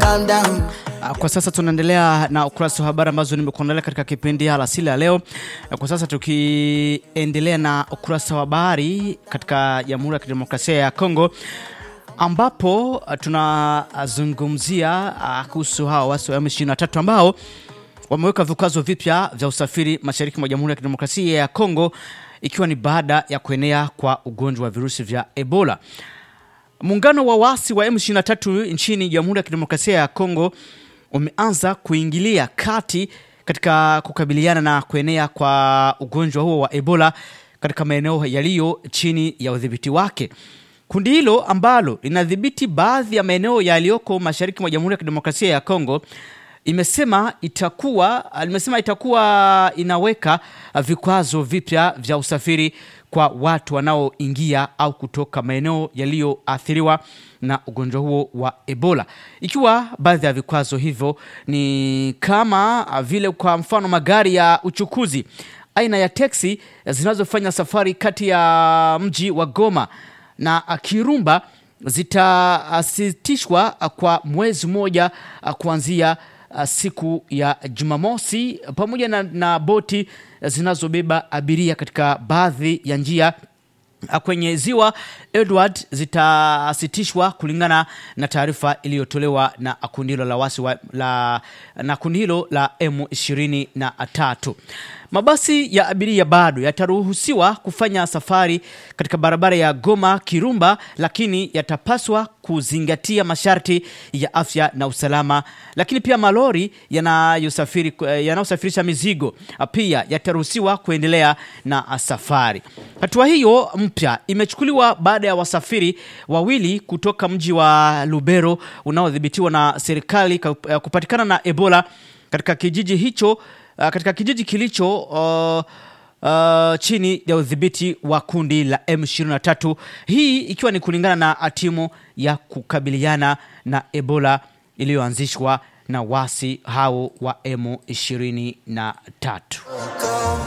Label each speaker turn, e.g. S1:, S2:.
S1: calm down.
S2: Ah, Kwa sasa tunaendelea na ukurasa wa habari ambazo nimekuandalia katika kipindi alasili ya leo. Ah, Kwa sasa tukiendelea na ukurasa wa habari katika Jamhuri ya Kidemokrasia ya Kongo ambapo ah, tunazungumzia ah, kuhusu hawa wasi wa M23 ambao wameweka vikwazo vipya vya usafiri mashariki mwa Jamhuri ya Kidemokrasia ya Kongo ikiwa ni baada ya kuenea kwa ugonjwa wa virusi vya Ebola. Muungano wa waasi wa M23 nchini Jamhuri ya Kidemokrasia ya Kongo umeanza kuingilia kati katika kukabiliana na kuenea kwa ugonjwa huo wa Ebola katika maeneo yaliyo chini ya udhibiti wake. Kundi hilo ambalo linadhibiti baadhi ya maeneo yaliyoko mashariki mwa Jamhuri ya Kidemokrasia ya Kongo imesema itakuwa limesema itakuwa inaweka vikwazo vipya vya usafiri kwa watu wanaoingia au kutoka maeneo yaliyoathiriwa na ugonjwa huo wa Ebola, ikiwa baadhi ya vikwazo hivyo ni kama vile, kwa mfano, magari ya uchukuzi aina ya teksi zinazofanya safari kati ya mji wa Goma na Kirumba zitasitishwa kwa mwezi mmoja kuanzia uh, siku ya Jumamosi pamoja na, na boti zinazobeba abiria katika baadhi ya njia uh, kwenye ziwa Edward zitasitishwa kulingana na taarifa iliyotolewa na kundi hilo la wasi wa, la, na kundi hilo la M23. Mabasi ya abiria bado yataruhusiwa kufanya safari katika barabara ya Goma Kirumba, lakini yatapaswa kuzingatia masharti ya afya na usalama. Lakini pia malori yanayosafiri yanayosafirisha mizigo pia yataruhusiwa kuendelea na safari. Hatua hiyo mpya imechukuliwa baada ya wasafiri wawili kutoka mji wa Lubero unaodhibitiwa na serikali kupatikana na Ebola katika kijiji hicho uh, katika kijiji kilicho uh, uh, chini ya udhibiti wa kundi la M23, hii ikiwa ni kulingana na timu ya kukabiliana na Ebola iliyoanzishwa na wasi hao wa M23.